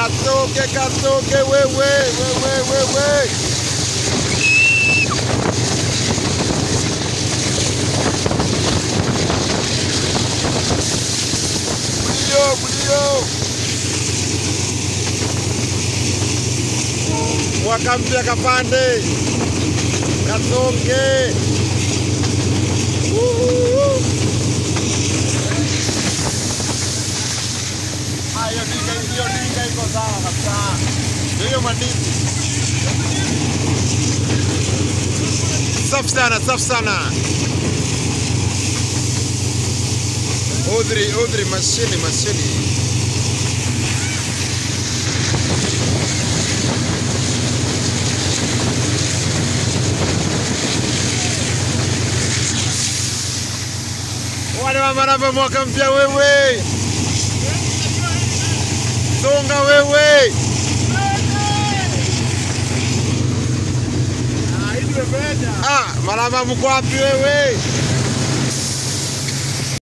Katoke, katoke wewe, wewe, wewe. Bulio, bulio. Mwaka mpya kapande. Katoke. Woo. Ah, hiyo dinga, hiyo dinga iko sawa kabisa. Ndio hiyo mandizi. Safi sana, safi sana. Udhri, udhri, mashini, mashini. Wale wa maraba mwaka mpya wewe. Songa wewe. Ah, maraba mko wapi wewe?